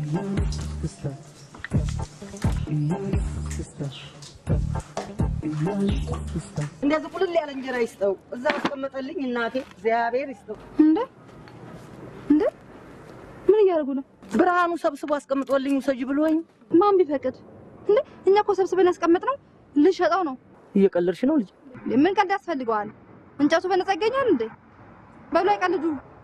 እንደዚህ ቁልል ያለ እንጀራ ይስጠው። እዛ አስቀመጠልኝ እናቴ እግዚአብሔር ይስጠው። እንደ እንደ ምን እያደረጉ ነው? ብርሃኑ ሰብስቦ አስቀምጦልኝ ውሰጅ ብሎኝ። ማን ቢፈቅድ እንዴ? እኛ እኮ ሰብስበን ያስቀመጥነው ልሸጠው ነው። እየቀለድሽ ነው ልጅ? ምን ቀልድ ያስፈልገዋል? እንጨቱ በነፃ ይገኛል እንዴ? በሉ አይቀልዱ።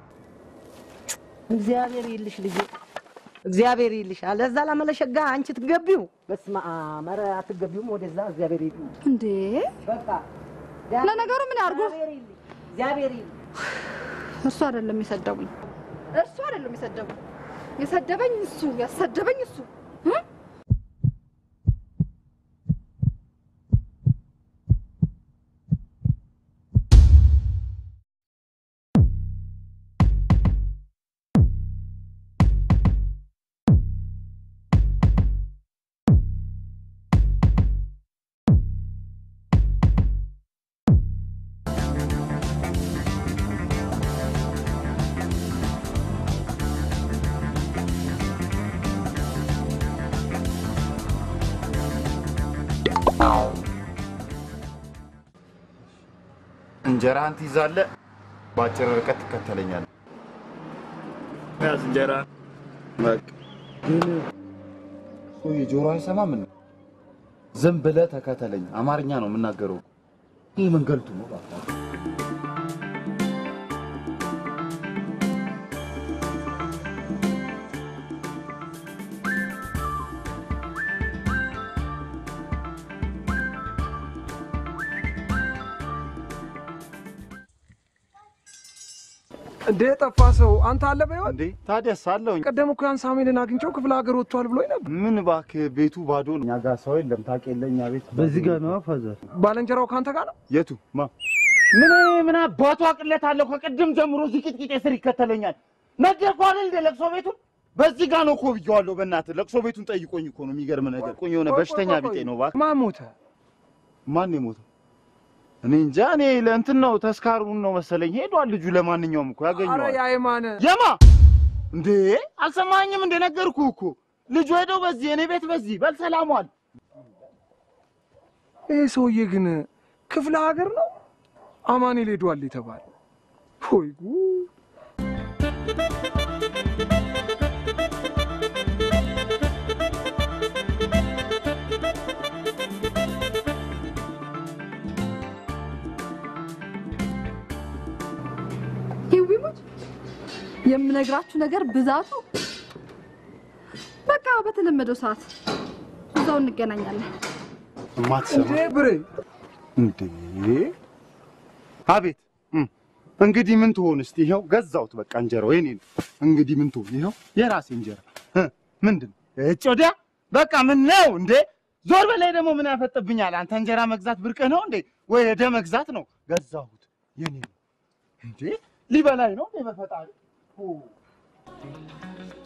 እግዚአብሔር ይልሽ ልጅ፣ እግዚአብሔር ይልሽ። አለዛ ላመለሸጋ አንቺ ትገቢው። በስመ አብ ኧረ አትገቢውም ወደዛ። እግዚአብሔር ይልሽ እንዴ በቃ ለነገሩ ምን ያርጉ? እግዚአብሔር ይልሽ፣ እግዚአብሔር ይልሽ። እሱ አይደለም የሰደቡኝ፣ እሱ አይደለም የሰደቡኝ። የሰደበኝ እሱ፣ ያሰደበኝ እሱ እ? እንጀራህን ትይዛለህ፣ በአጭር ርቀት ትከተለኛለህ። ያዝ እንጀራ በቃ። ግን ሰውዬ ጆሮ አይሰማም እንዴ? ዝም ብለህ ተከተለኝ። አማርኛ ነው የምናገረው። ይህ መንገልቱ ነው እባክህ። እንዴ ጠፋ ሰው አንተ አለ በይወት እንዴ ታዲያስ አለሁኝ። ቀደም እኮ ያን ሳሙኤልን አግኝቼው ክፍለ ሀገር ወጥቷል ብሎኝ ነበር። ምን እባክህ ቤቱ ባዶ ነው። እኛ ጋር ሰው የለም። ታውቅ የለ እኛ ቤት በዚህ ጋር ነው ፋዘር። ባለንጀራው ከአንተ ጋር ነው። የቱ ማ ምን ምን አባቱ አቅለት አለው? ከቅድም ጀምሮ እዚህ ቂጥቂጤ ስር ይከተለኛል። ነገርኩህ አይደል እንደ ለቅሶ ቤቱን በዚህ ጋር ነው እኮ ብዬዋለሁ። በእናትህ ለቅሶ ቤቱን ጠይቆኝ እኮ ነው። የሚገርም ነገር ቆኝ የሆነ በሽተኛ ቢጤ ነው እባክህ። ማን ሞተ? ማን ነው የሞተው? እኔ እንጃ። እኔ ለእንትን ነው ተስካሩን ነው መሰለኝ ሄዷል ልጁ። ለማንኛውም እኮ አረ ያገኘዋል። የአይማነ የማ እንዴ አልሰማኝም? እንደ ነገርኩህ እኮ ልጁ ሄደው በዚህ እኔ ቤት በዚህ በል ሰላሟል። ይህ ሰውዬ ግን ክፍለ ሀገር ነው አማኑኤል ሄዷል የተባለ ሆይ ጉድ! ይዊሙት የምነግራችሁ ነገር ብዛቱ በቃ በተለመደው ሰዓት እዛው እንገናኛለን። የማትሰማ እንዴ ብሬ እንዴ አቤት እም፣ እንግዲህ ምን ትሆን እስቲ ይኸው ገዛሁት በቃ እንጀራው የኔ ነው እንግዲህ ምን ትሆን ይኸው የራሴ እንጀራ እ፣ ምንድን ነው እጭ ወዲያ በቃ ምን ነው እንዴ ዞር በላይ ደግሞ ምን ያፈጥብኛል አንተ እንጀራ መግዛት ብርቅህ ነው እንዴ ወይ ሄደ መግዛት ነው ገዛሁት የኔ ነው እንዴ ሊበላኝ ነው እንዴ በፈጣሪ ኦ